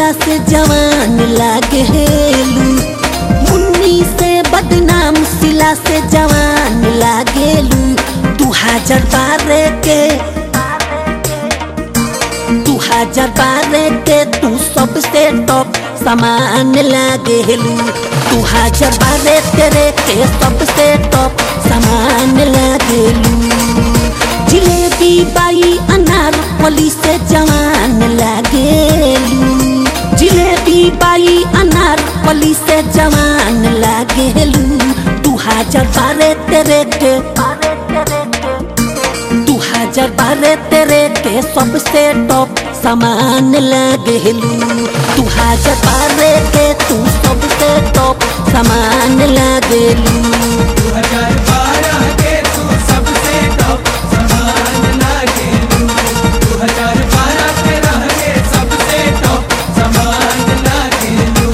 मुसिला से जवान लागेलू मुन्नी से बदनाम सिला से जवान लागेलू दू हजार बारह के दू हजार बारह के तू सबसे टॉप सामान लागेलू दू हजार बारह तेरे के सबसे टॉप सामान लागेलू जिलेबी बाई अनार पली से जवान लागेलू जिलेबी बाई अनार पली से जवान लागेलू दू हजार बारह तेरे के दू हजार बारह तेरे के सबसे टॉप सामान लागेलू दू हजार बारह के तू सबसे टॉप सामान लागेलू दो हजार बारह के तू सबसे टॉप सामान लागेलू दो हजार बारह के रह के सबसे टॉप सामान लागेलू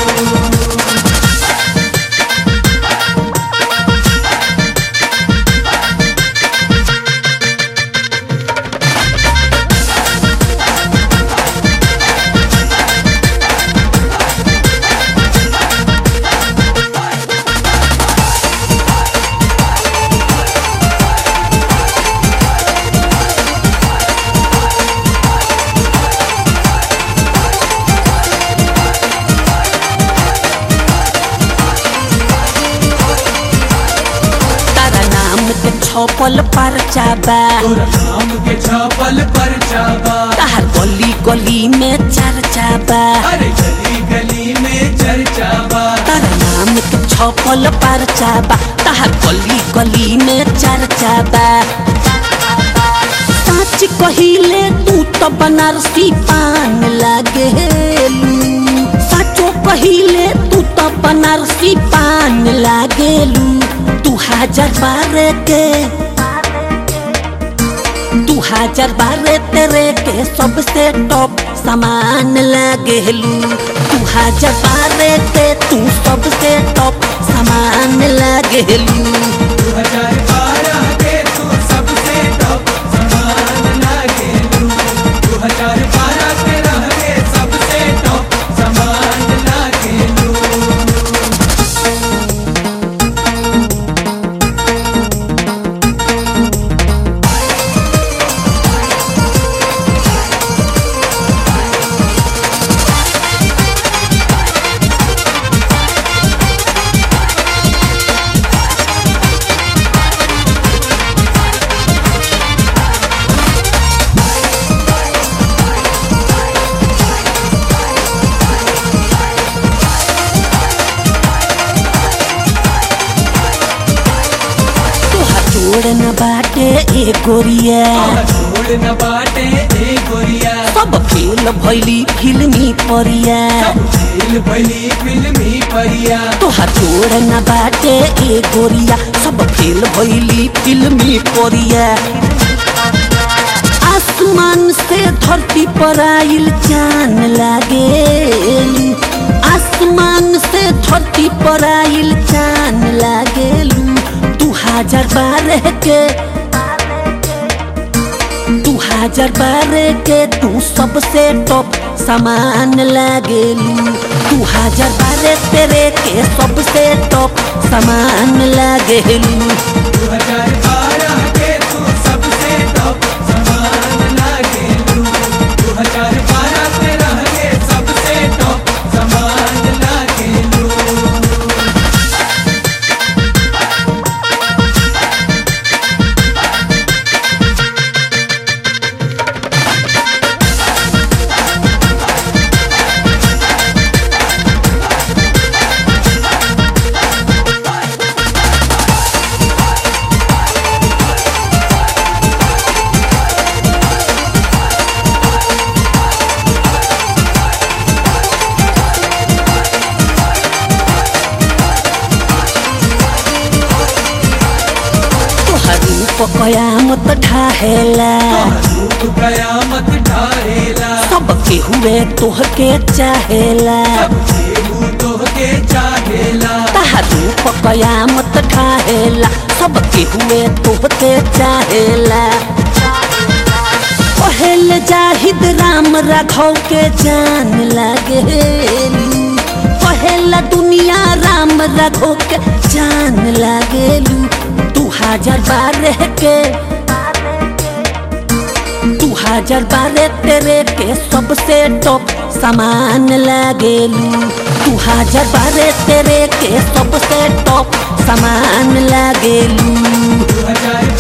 तारा नाम के छपल परचा बा तोरा नाम के छापल पर चाबा तार गली गली में चर्चा बा अरे गली गली में चर्चा बा तारा नाम के छपल परचा बा तार गली गली में चर्चा बा सच कहिले तू तो बनारसी पान लागेलू सचो कहिले तू तो बनारसी पान लागेलू दू हजार बारह के दू हजार बारह तेरे के सबसे टॉप सामान लागेलू दू हजार बारह के तू सबसे टॉप सामान लागेलू दो हजार बारह के तू सबसे टॉप सामान लागेलू दो हजार बारह के रह के सबसे टॉप सामान लागेलू तोहार जोड़ न बाटे ए गोरिया छोड़ न बाटे ए गोरिया सब खेल भैली फिल्मी परिया सब खेल भली फिल्मी परिया तोहार जोड़ न बाटे ए गोरिया सब खेल भैली फिल्मी परिया आसमान से धरती पर आइल चान लागेलू आसमान से धरती पर आइल चान लागेलू दू हजार बारह के दू हजार बारह के तू सबसे टॉप सामान लागेलू दू हजार बारह तेरे के सबसे टॉप सामान लागेलू दो हजार बारह के तू सबसे टॉप सामान लागेलू दो हजार बारह के रह के सबसे टॉप सामान लागेलू तोहर रूप कयामत ढाहेला रूप कयामत ढाहेला सब के हुए तोहके चाहेला सब केहू तोहके चाहेला तहर रूप कयामत ढाहेला सब के हुए तोहके चाहेला कहेल जाहिद राम राघव के जान लागेलू कहेला दुनिया राम राघव के जान लागेलू दू हजार बारह के दू हजार बारह तेरे के सबसे टॉप सामान लागेलू दू हजार बारह तेरे के सबसे टॉप सामान लागेलू दो हजार